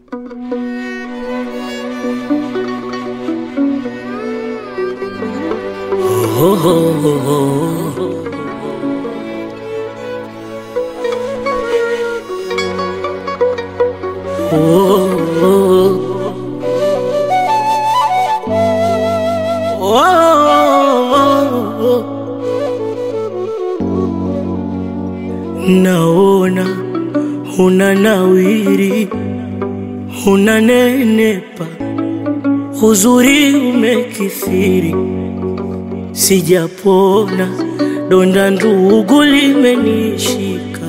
Naona una nawiri, unanenepa, uzuri umekithiri, sijapona, donda ndugu limenishika,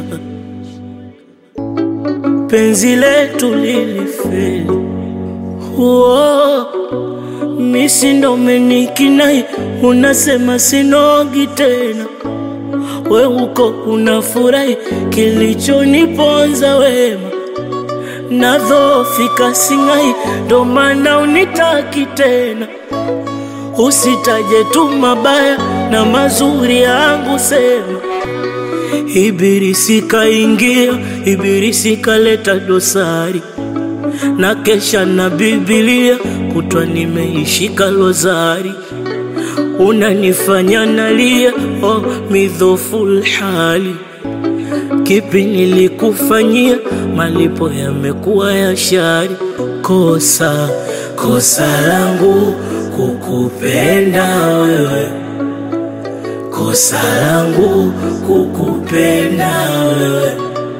penzi letu lilifeli. Uo, misi ndo umenikinai, unasema sinogi tena we uko unafurahi, kilichoniponza wema nadhofika singai, ndo maana unitaki tena. Usitaje tu mabaya na mazuri yangu, sema Ibilisi kaingia, Ibilisi kaleta dosari na kesha na Biblia kutwa nimeishika lozari unanifanya nalia, oh, midhoful hali. Kipi nilikufanyia? Malipo yamekuwa ya shari. Kosa kosa langu kukupenda wewe, kosa langu kukupenda wewe,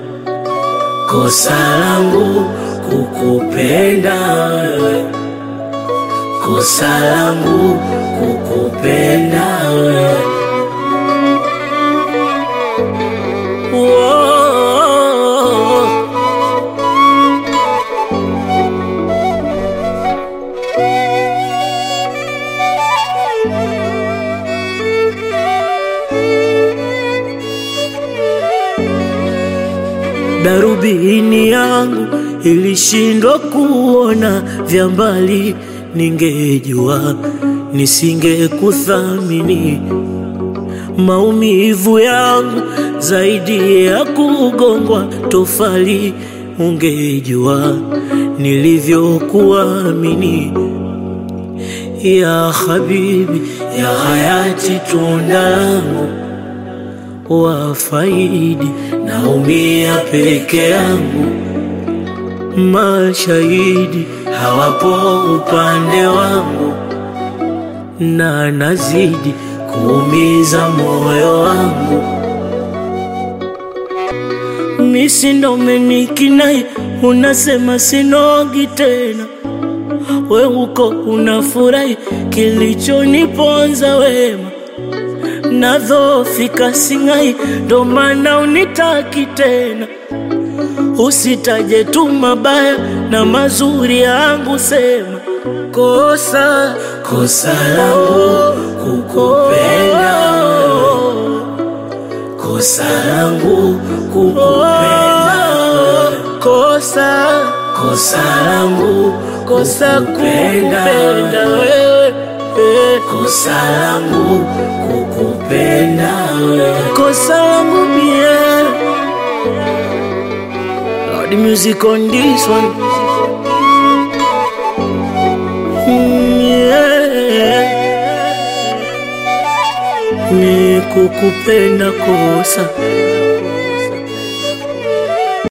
kosa langu kukupenda wewe, kosa langu kukupenda wewe. Whoa. Darubini yangu ilishindwa kuona vya mbali, ningejua nisingekuthamini. Maumivu yangu zaidi ya kugongwa tofali, ungejua nilivyokuamini. Ya habibi, ya hayati, tunda langu wafaidi, naumia peke yangu, mashahidi hawapo upande wangu, na nazidi kuumiza moyo wangu. Misi ndo umenikinai, unasema sinogi tena, we uko unafurahi, kilichoniponza wema nadhofika singai, ndo maana unitaki tena. Usitaje tu mabaya na mazuri yangu, sema kosa kosa langu kukupenda wewe, kosa langu kukupenda wewe, kosa kosa langu kosa kupenda wewe, eh, kosa langu kukupenda wewe, kosa langu mie. Lord music on this one. Mm, yeah. Ni kukupenda kosa